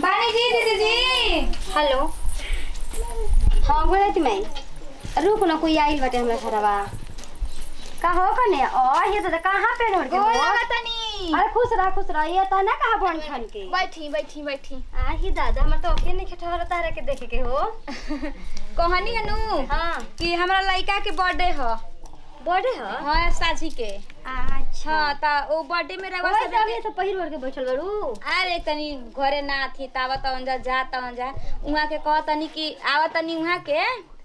बानी जी दीदी जी हेलो हाँ बोले थी मैं रुक ना कोई आइल बाटे हमरा घरवा का हो कने ओ ये तो कहाँ पे नोड़ के गोल हो? तनी अरे खुश रह खुश रह ये तो ना कहा बन छन के बैठी बैठी बैठी आ ही दादा हमर तो अके नहीं ठहर तारे के देखे के हो कहनी हनु हाँ कि हमरा लड़का के बर्थडे ह बर्थडे हो हाँ साझी के अच्छा हाँ ता ओ बर्थडे में रवा ओए सब सब ये तो पहिर ओढ़ के बैठल बड़ू अरे तनी घरे ना थी तावा तवन जा जा तवन जा उहाँ के कह तनी कि आवा तनी उहाँ के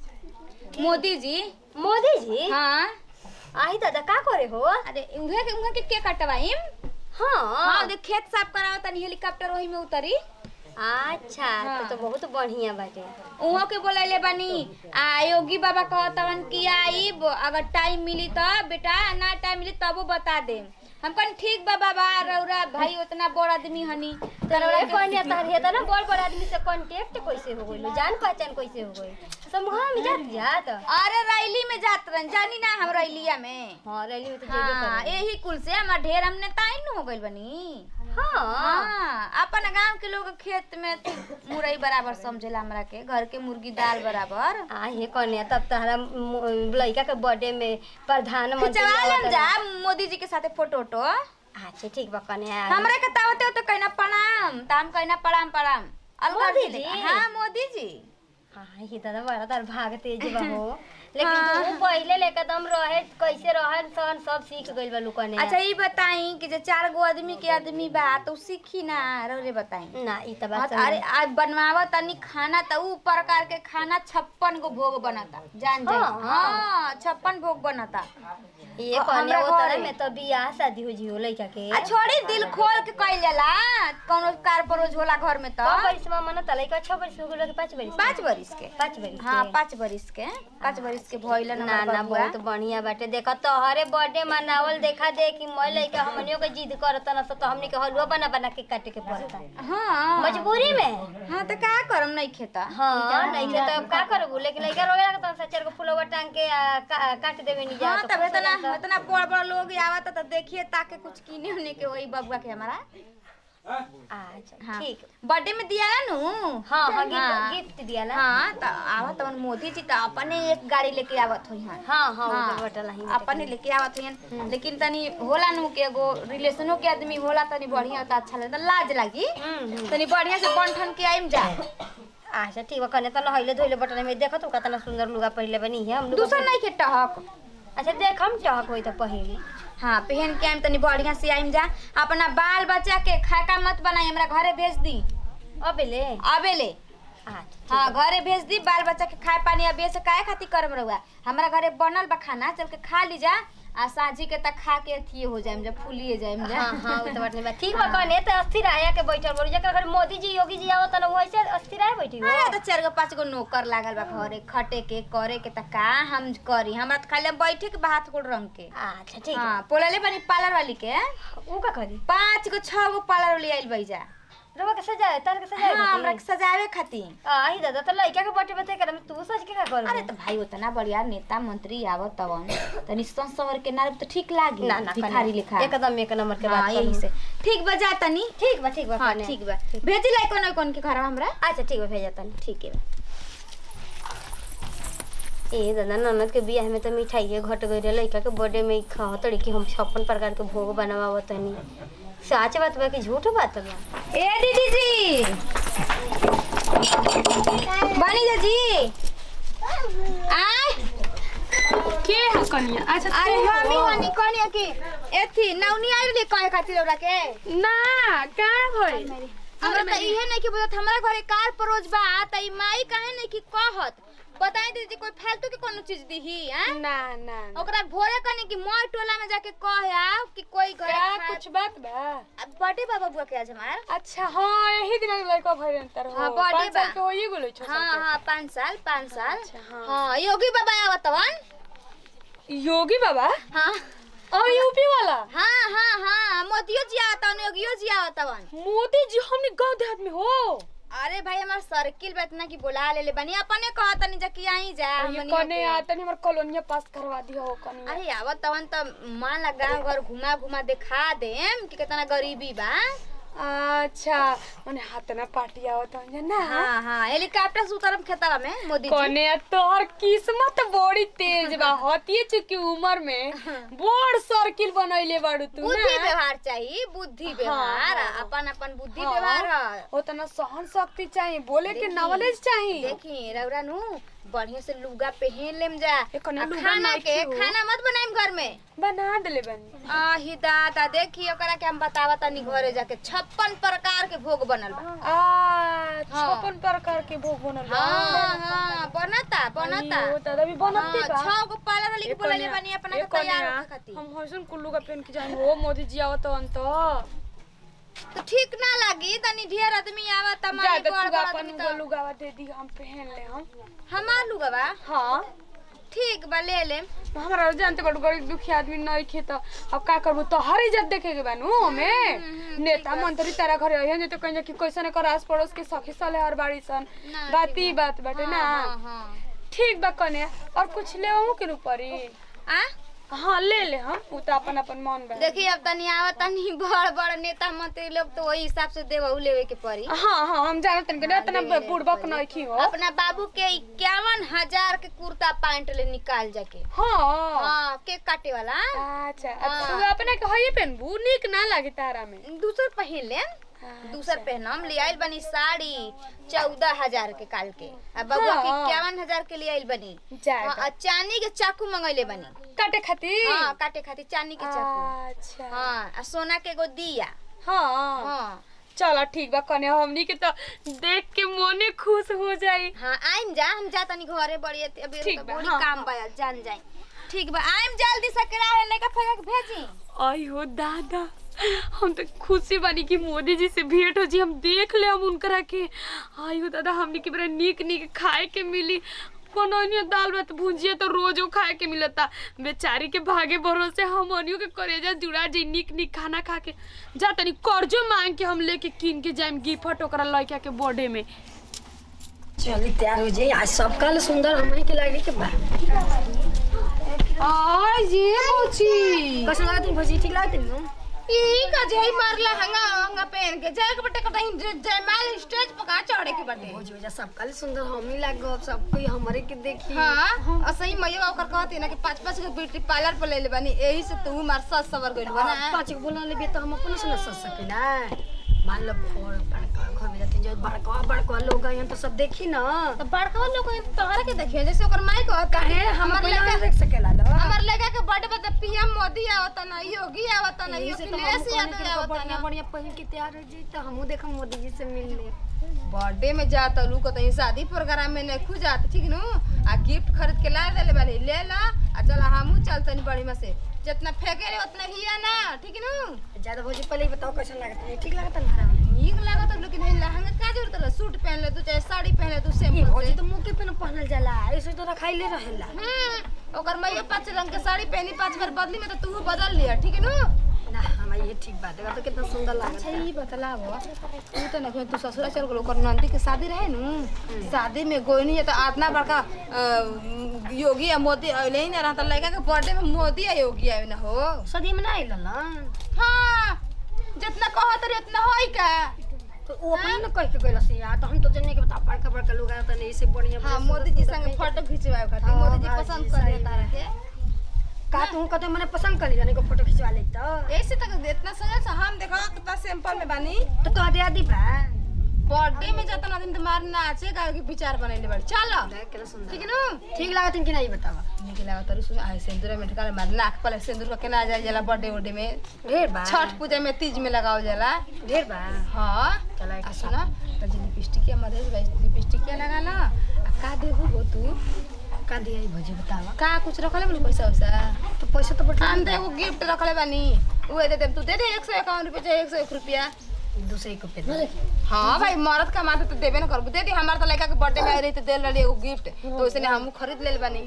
मोदी जी मोदी जी हाँ आही दादा का करे हो अरे उहे के उहाँ के के कटवाइम हाँ हाँ देख खेत साफ करावा तनी हेलीकॉप्टर वही में उतरी अच्छा हाँ। तो, तो बहुत बढ़िया बाटे उहो के बोलैले बानी आ योगी बाबा कहतवन कि आइब अगर टाइम मिली तो बेटा ना टाइम मिली तबो बता दे हम कहनी ठीक बा बाबा रौरा भाई उतना बड़ आदमी हनी तोरा कन्या तार हे त ना बड़ बड़ आदमी से कांटेक्ट कैसे हो गइल जान पहचान कैसे हो गइल समूह में जात जात अरे रैली में जात रहन जानी ना हम रैलिया में हां रैली में तो जेबे हाँ कर यही कुल से हमार ढेर हमने ताइन हो गइल बनी हां हाँ अपन गांव के लोग खेत में मुरई बराबर समझेला हमरा के घर के मुर्गी दाल बराबर आ हे कन्या तब तहरा मु- लड़का के बर्थडे में प्रधानमंत्री खिंचवा लेम आवत जा रहे। मोदी जी के साथे फोटो वोटो अच्छा ठीक बा कन्या हमरा के तावते हो तो कहना प्रणाम ताम कहना प्रणाम प्रणाम अलग मोदी जी जी? हाँ मोदी जी हाँ ही दादा बड़ा तार भाग तेज बा हो लेकिन हाँ। तू पहिले ले एकदम रहे कैसे रहन सहन सब सीख गइल बा लुकने अच्छा ये बताई कि जो चार गो आदमी के आदमी बा तो उ सीखी ना रे बताई ना ई त हाँ, बात तो अरे आज बनवावा तनी खाना त उ प्रकार के खाना छप्पन गो भोग बनता जान जाई हाँ, हाँ छप्पन भोग बनता ये अ- कन्या हमरा वो तरह घरे। में तो बियाह शादी हो जी हो लड़का के आ छोड़ी दिल खोल के कइल जाला कोनो कार परोज होला घर में तो कौ बरिस में मना त लड़का छ बरिस हो गेल कि पाँच बरिस पाँच बरिस के पाँच बरिस हाँ के? पाँच बरिस के पाँच बरिस के भइल ना ना ना बहुत बढ़िया बाटे देखा तोहरे बर्थडे मनावल देखा दे कि मैं लड़का हमनियों के जिद करत न तो हमनी के हलवा बना बना के काटे के पड़ता हाँ मजबूरी में हाँ तो का करम नहीं खेता हाँ नहीं के तो का करबू लेकिन लड़का रोवे लगता तो चार गो फुलवा टांग के आ, का, काट देवे नहीं जा हाँ तब इतना इतना बड़ बड़ लोग आवत तो देखिए ताके कुछ किने होने के वही बबुआ के हमारा अच्छा हाँ ठीक बर्थडे में दिया ना नु हाँ हाँ हाँ। गिफ्ट गिफ्ट दिया ना हाँ तो आवत अपन मोदी जी तो अपने एक गाड़ी लेके आवत हुई हैं हाँ हाँ हाँ, ऊपर बटल ही अपने लेके आवत हुई लेकिन तनी होला नु के एगो रिलेशनो के आदमी होला तनी बढ़िया तो अच्छा लगता लाज लागी तनी बढ़िया से बंठन के आइम जा अच्छा ठीक बा कने त नहैले धोइले बटन में देखत हो कतना सुंदर लुगा पहले बनी है हम लोग दूसरा नहीं के टहक अच्छा देख हम चहक होई त पहले हाँ पहन के आइम तनी बढ़िया से आइम जा अपना बाल बच्चा के खाका मत बनाई हमरा घरे भेज दी अबेले अबे ले अच्छा हाँ घरे भेज दी बाल बच्चा के खाए पानी अबे से काहे खातिर करम रहुआ हमरा घरे बनल बा खाना चल के खा ली जा आ साझी के तक खा के अथिए हो जाएम जा फूलिए जाएम जा हाँ हाँ वो तो बात नहीं बा ठीक बा कने त अस्थिर आया के बैठल बोल जकर घर मोदी जी योगी जी आवत न वैसे अस्थिर आए बैठी हो अरे तो चार गो पाँच गो नौकर लागल बा घरे खटे के करे के त का हम करी हमरा त खाली बैठे के बा हाथ गोड़ रंग के अच्छा ठीक हाँ पोलले बनी पार्लर वाली के ऊ का करी पाँच गो छह गो पार्लर वाली आइल बई जा रवा के सजाए तार के सजाए हाँ हमरा के सजावे खातिर आई दादा त लइका के बर्थडे बते कर तू सज के का कर अरे तो भाई उतना बढ़िया नेता मंत्री आवत तवन तनी संस सवर के नारे तो ठीक लागी ना ना भिखारी लिखा एकदम एक नंबर के हाँ बात यही से ठीक बा जा तनी ठीक बा ठीक बा हाँ कने। ठीक बा भेजी लाई कोन कोन के घर हमरा अच्छा ठीक बा भेजा तनी ठीक है ए दादा ननद के बियाह में तो मिठाइए घट गई रहे लड़का के बर्थडे में कहतड़ी कि हम छप्पन प्रकार के भोग बनावा तनी सच बात बा कि झूठ बात बा ए दीदी जी बनी जा जी आय के है कनिया अच्छा अरे के मम्मी हो? हनी कोनी की एथी नौनी आइल रे कहे खातिर ओरा के ना का भई हमरा त इहे नहीं कि बुझत हमरा घरे कार परोज बा त ई माई काहे नहीं कि कहत बताई दीदी कोई फालतू के कोनो चीज दीही हैं ना ना ना। ओकरा भोरे कनी कि मोर टोला में जाके कहे आओ कि कोई घर क्या कुछ बात बा बर्थडे बा बबुआ के आज हमार अच्छा हाँ यही दिन लड़का भरे अंतर हो हाँ, बर्थडे पाँच साल बा। के होइए गेलो छ हाँ हाँ पाँच साल पाँच साल अच्छा, हाँ। हाँ योगी बाबा आवत तवन योगी बाबा हाँ और यूपी वाला हाँ हाँ हाँ मोदियो जी आवत तवन योगियो जी आवत तवन मोदी जी हमने गांव देहात में हो अरे भाई हमार सर्किल बा इतना कि बुला ले ले बनी अपने कहत नहीं जा कि आई जा ये हमनिया कने के। आता नहीं हमार कॉलोनिया पास करवा दिया हो कने अरे आवत तवन त मान ला गाँव घर घुमा घुमा दिखा देम कि कितना गरीबी बा अच्छा मने हाथ ना पार्टी आवत हन ना हाँ हाँ हेलीकॉप्टर से उतरम खेतवा में मोदी जी कोने तोहर किस्मत बड़ी तेज बा हतिए चुकी उम्र में बड़ सर्किल बनैले बाड़ू तू बुद्धि ना व्यवहार चाहिए बुद्धि व्यवहार हाँ। अपन अपन बुद्धि हाँ। व्यवहार है उतना सहन शक्ति चाहिए बोले के देखी, नॉलेज चाहिए देखी रउरा नु बढ़िया से लुगा पहन लेम जा ए, कने आ लुगा खाना नाइ के खियो। खाना मत बनाइम घर में बना देले बनी आही दादा देखी ओकरा के हम बतावा तनी घरे जाके छप्पन प्रकार के भोग बनल बा आ हाँ। छप्पन प्रकार के भोग बनल बा। हाँ हाँ बनता बनता अइयो, दादा भी बनते हाँ, बा छह गो पाला वाली के ए, बोलले कन्या, बानी अपना ए, के तैयार कन्या, होखे खातिर हम हसन कुल्लू का पेन के जाए हो मोदी जी आवत हन तो तो ठीक ना लागी तनी ढेर आदमी आवत जा तमारी दे बड़ तू बड़ अपन आदमी वो तो लुगावा दे दी हम पहन ले हम हमार लुगा बा हाँ ठीक बा ले लेम हमारा जानते बड़ गरीब दुखी आदमी नहीं खे तो अब का करबू तो हर इज्जत देखे के बानू हमें नेता मंत्री तारा घरे अहिए तो कहीं कि कैसे कर आस पड़ोस के सखी सले हर बाड़ी सन ना, बात ई बात बाटे ना हाँ हाँ ठीक बा कने और कुछ ले के ऊपरी आ हाँ ले ले हम उ तो अपन अपन मन बा देखी अब तनी आवत तनी बड़ बड़ नेता मंत्री लोग तो वही हिसाब से देवहू लेवे के पड़ी हाँ हाँ हम जानत नहीं कि इतना बुड़बक नहीं खी हो अपना बाबू के इक्यावन हजार के कुर्ता पैंट ले निकाल जाके हाँ हाँ केक काटे वाला अच्छा हाँ। अब तू अपने के हइए पहनबू नीक ना लागे तारा में दूसर पहिन ले दूसर पहनम ले आइल बनी साड़ी चौदह हजार के काल के अब बबुआ के हाँ। इक्यावन हजार के ले आइल बनी जाए हाँ, आ चांदी के चाकू मंगैले बनी काटे खातिर हाँ काटे खातिर चांदी के चाकू अच्छा हाँ आ सोना के एगो दिया हाँ हाँ चलो ठीक बा कने हमनी के तो देख के मोने खुश हो जाई हाँ आइम जा हम जा तनी घरे बड़ी अभी ठीक तो बा, बड़ी हाँ, काम बा जान जाई ठीक बा आइम जल्दी से किराया लेके फेंक के भेजी आई हो दादा हम तो खुशी बानी कि मोदी जी से भेंट हो जी हम देख ले हम उनकरा के आई हो दादा हमनी के बड़ा नीक नीक खाए के मिली कोनोनियो दाल भात भुंजिया तो रोजो खाए के मिलता बेचारी के भागे भरोसे हम अनियो के करेजा जुड़ा जी नीक नीक खाना खा के जा तनी कर्जो मांग के हम लेके किन के जाएम गिफ्ट ओकरा लड़का के बर्थडे में चली तैयार हो जाई आज सब कल सुंदर हमें के लागे के बा आ ये मोची कैसे लागत है भौजी ठीक लागत है ई का जय मारला हंगा हंगा पहन के जाए के बटे कतई जयमाल स्टेज पर का चढ़े के बटे भौजी वजह सब कल सुंदर हम ही लाग सब सब कोई हमरे के देखी हाँ असही मैया ओकर कहती ना कि पाँच पाँच के ब्यूटी पार्लर पर ले ले बनी एही से तू मार सस सवर गइल बा ना पाँच को बोला लेबे तो हम अपने से न सोच सकेला मान लो फोड़ बड़का घर में जाते जो बड़का बड़का लोग आए तो सब देखी ना तो बड़का लोग तोहरा के देखिए जैसे ओकर माई कहत काहे हम हमर कोई ना लड़का देख सकेला लो हमर लड़का के बर्थडे पे तो पीएम मोदी आवत ना योगी आवत ना यही से तो हम अखिलेश कहने यादव के आवत बढ़िया ना बढ़िया पहन के तैयार हो जी तो हमहू देखम मोदी जी से मिल ले बर्थडे में जात लू को तहीं शादी प्रोग्राम में नहीं खु जात ठीक नु आ गिफ्ट खरीद के ला देले बानी ले ला आ चल हमहू चलतनी बढ़िया से जितना फेंके रे उतना हिया ना ठीक नु ज्यादा भौजी पहले ही बताओ कैसा लगता है ठीक लगता है हमारा नीक लागत लेकिन है लहंगा का जरूरत है सूट पहन ले तू चाहे साड़ी पहन ले तू ये सिंपल भौजी से तो मुंह के पे न पहनल जाला ऐसे तो रखाइले रहेला हम्म ओकर मैया पांच रंग के साड़ी पहनी पांच बार बदली में तो तू बदल लिया ठीक है नु ना हमारा ये ठीक बात है तो कितना सुंदर लगता अच्छा है ये बतलाव तू तो ना तू ससुरा चल गेलो ओकर नंदी के शादी रहे नु शादी में गोइनी है तो आतना बड़का अ, योगी या मोदी अइले ही ना रहता लड़का के बर्थडे में मोदी या योगी आवे ना हो सदी में ना आइल लन हाँ जितना कहत रही उतना होई का तो वो अपने न कह के गइल से यार तो हम तो जन्ने के बता बड़का बड़का लोग आते नहीं से बढ़िया हाँ बढ़िया मोदी जी सुंदर संग सुंदर फोटो खिंचवाए खातिर हाँ, मोदी जी भाई पसंद जी, कर सही देता बात। रहे का तू कते मने पसंद कर लिया को फोटो खिंचवा ले तो ऐसे तक इतना सजा से हम देखो कितना सिंपल में बानी तो कह दे आदि बा बर्थडे में जाता ना दिन तुम्हारे नाचे का के विचार बनैले बड़ चलो देख के सुंदर ठीक है ना ठीक लागत है कि नहीं बतावा निक लागत रही सुन आए सिंदूर में ढका मार नाक पर सिंदूर का केना जाए जाला बर्थडे उर्डे में ढेर बा छठ पूजा में तीज में लगाओ जाला ढेर बा हाँ चला आ एक सुना तो जी लिपस्टिक मदे लिपस्टिक लगा ना आ का देबू हो तू का दिया भौजी बतावा का कुछ रखले बनी पैसा वैसा तो पैसा तो बटला हम तो एगो गिफ्ट रखले बानी उहे दे देम तू दे दे एक सौ इक्यावन रुपया चाहे एक सौ एक रुपया दूसरे को पे दे हाँ भाई मरद कमाते तो देबे ना करबू दे दी हमार तो लड़का के बर्थडे में आई रही तो दे रही एगो गिफ्ट तो उसने हम खरीद ले बानी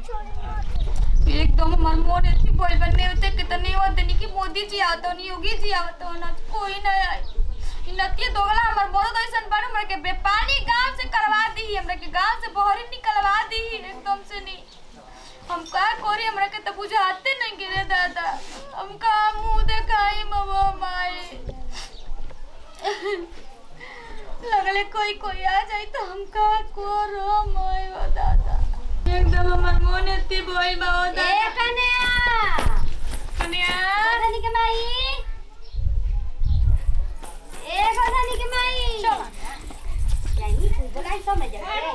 एकदम हमार मन एथी बोल बने होते कितने होते नहीं कि मोदी जी आवत नहीं योगी जी आवत ना कोई ना आए इ नतिया दोगला हमर बहुत ऐसन बड़ हमर के बेपानी गांव से करवा दी हमरा के गांव से बहरी निकलवा दी एकदम से नहीं हम का करी हमरा के तो बुझाते नहीं गिरे दादा हम का मुंह देखाई मवा माई लगले कोई कोई आ जाई तो हम का करो मैं ओ दादा एकदम हमर मन एती बोई बा ओ दादा ए कन्या कन्या गोधनी के माई ए गोधनी के माई यानी तू तो नहीं समझ जा ए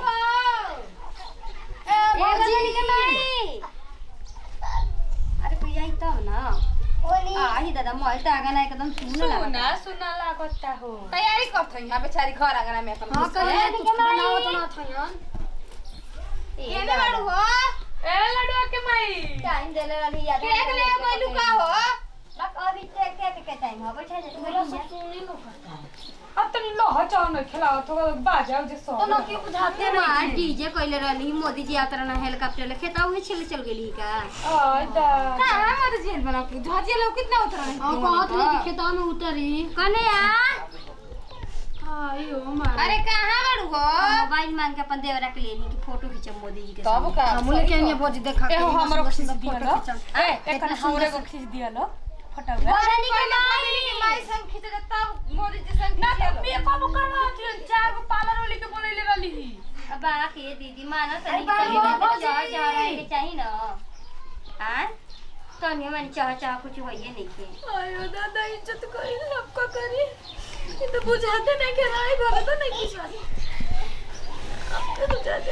गोधनी के माई अरे कोई आई तब ना आही दादा मोबाइल तो आगा ना एकदम सुन लगा सुना सुना लागता हो तैयारी करत हई यहाँ बेचारी घर आंगना में अपन हां कहिए कुछ बनाओ तो ना था यार ए केने बाड़ू हो ए लडुआ के माई टाइम देले रहली याद केक ले गइलू का हो बस अभी टेक टेक के टाइम हो बैठा जा तू अब तनी लोहा चाव न खिलाओ तो बाजाओ जे सो तो लोग के बुझाते ना डीजे कइले रहली मोदी जी यात्रा ना हेलीकॉप्टर ले खेता उहे छिल चल गेली का आय दा कहां मत जेल बना के झजिया लोग कितना उतर रहे हां कहत नहीं खेता में उतरी कने आ आई ओ मार अरे कहां बाड़ू हो मोबाइल मांग के अपन देवरा के लेनी कि फोटो खींचम मोदी जी के तब का हम लेके आइए भोज देखा ए हो हमरो खींच दिया फोटो लो खींचम ए एकन हमरे को खींच दिया लो फटावा गोधनी के माई माई माई संग खींचे दे तब मोदी जी संग ना खींचे तो लो। मी पापा करवा दियो चार गो पार्लर वाली के बोले ले रहली ही अब आके दीदी माना अरे तनी बाबू, कहीं बाबूजी। चाह चाह रहे के चाहिए ना हां तनी मन चाह चाह कुछ होइए नहीं के आयो दादा इज्जत करी अब का करी ये तो बुझाते नहीं के राय भगत नहीं कुछ अब तो बुझाते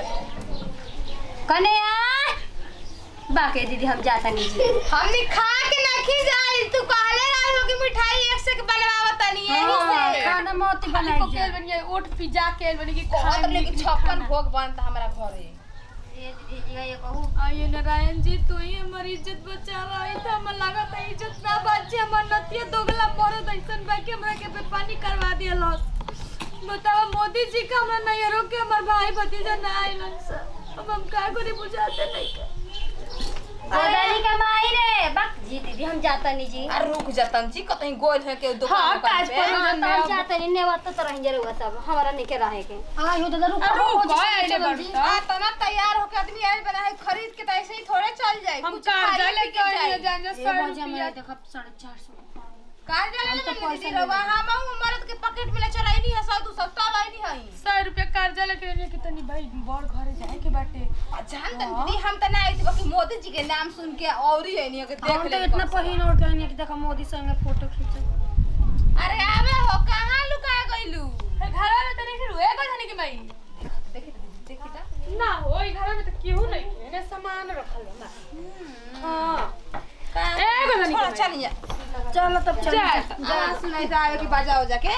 कने आ बाके दीदी हम जाता नहीं जी हमनी खा के नहीं जाई तू कहले रहलो कि मिठाई एक से बनवावत तनी यही से खाना मोती खाली बनाई को जा केल बनिए ओट पिज्जा केल बनी की कहत रहे कि छप्पन भोग बनता हमारा घरे ये दीदी जी ये कहू आइए नारायण जी तू ही हमारी इज्जत बचावा आई था हमें लगा था इज्जत ना बचे हमार नतिया दोगला मरद ऐसन बा के हमरा के बेपानी करवा दिया लॉस बतावा मोदी जी का हमरा नहीं रोक के हमार भाई भतीजा ना आइलन सर अब हम का करे बुझाते नहीं के गोदानी का माई रे बक जी दीदी हम जाता नहीं जी आ रुक जतन जी कतई गोल है के दुकान हाँ, दुकान काज पे पर- हाँ, तो हम जाता नहीं नेवत तो रह जरूर सब हमारा नहीं के रहे के आ हो दादा रुक आ, रुक, आइले बड़ता। आ तना तैयार होके आदमी आइल बना है खरीद के तो ऐसे ही थोड़े चल जाए हम कुछ कर्जा खाई लेके पी के आइए जाए। जान जा सौ रुपया देखा साढ़े चार सौ कर्जा ले ले दीदी रवा हम मरद के पॉकेट में ले चलाई नहीं है सौ दो सौ तब आई नहीं है सौ रुपया कर्जा लेके आइए कि तनी भाई बड़ घरे जाए के बाटे आ जान तन दीदी हम त ना आई थी बाकी मोदी जी के नाम सुन के और ही नहीं के देख हम ले तो इतना पहिन और कहनी कि देखा मोदी संग फोटो खींचे अरे आवे हो कहां लुका गइलू घर में तो नहीं रुए को जाने की माई देखी त दीदी देखी त ना हो ई घर में तो केहू नहीं के ने सामान रखल बा हां ए को जाने थोड़ा की चल जा चलो तब चल चल जा सुनाई त आवे कि बाजा हो जाके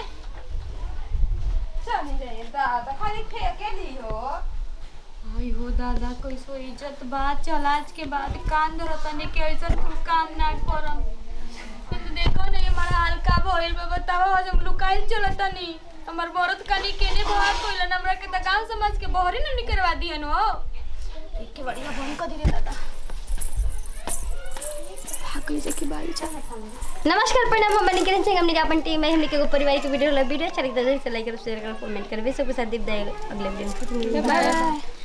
चल जाए दादा खाली फेंके ली हो आई हो दादा कैसो इज्जत बात चल आज के बाद कान धरतने के ऐसा कुल काम ना करम तो देखो नहीं हमारा हाल का भइल बा बताओ आज हम लुकाइल चलतनी हमर बरत कनी केने भाग कोइलन हमरा के त गांव समाज के बहरी न निकलवा दिहन हो एक के बढ़िया बहन का दिले दादा भाग से की बारी चल नमस्कार प्रणाम हम बनी किरण सिंह हमने के अपन टीम में हमने के एगो परिवार के वीडियो वीडियो अच्छा लगता है तो लाइक करो शेयर करो कमेंट करो सब के साथ दीप अगले वीडियो में फिर मिलेंगे। बाय